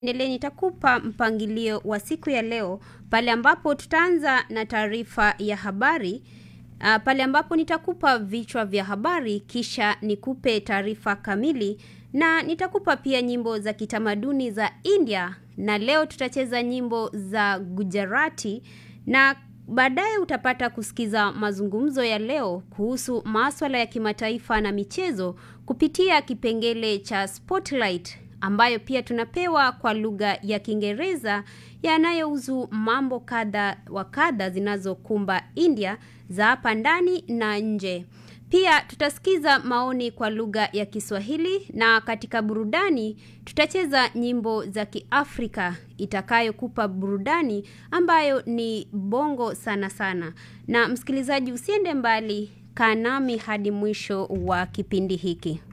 Endelee, nitakupa mpangilio wa siku ya leo pale ambapo tutaanza na taarifa ya habari uh, pale ambapo nitakupa vichwa vya habari kisha nikupe taarifa kamili na nitakupa pia nyimbo za kitamaduni za India na leo tutacheza nyimbo za Gujarati na baadaye utapata kusikiza mazungumzo ya leo kuhusu maswala ya kimataifa na michezo kupitia kipengele cha Spotlight ambayo pia tunapewa kwa lugha ya Kiingereza yanayohusu mambo kadha wa kadha zinazokumba India za hapa ndani na nje. Pia tutasikiza maoni kwa lugha ya Kiswahili na katika burudani tutacheza nyimbo za Kiafrika itakayokupa burudani ambayo ni bongo sana sana. Na msikilizaji, usiende mbali, kaa nami hadi mwisho wa kipindi hiki.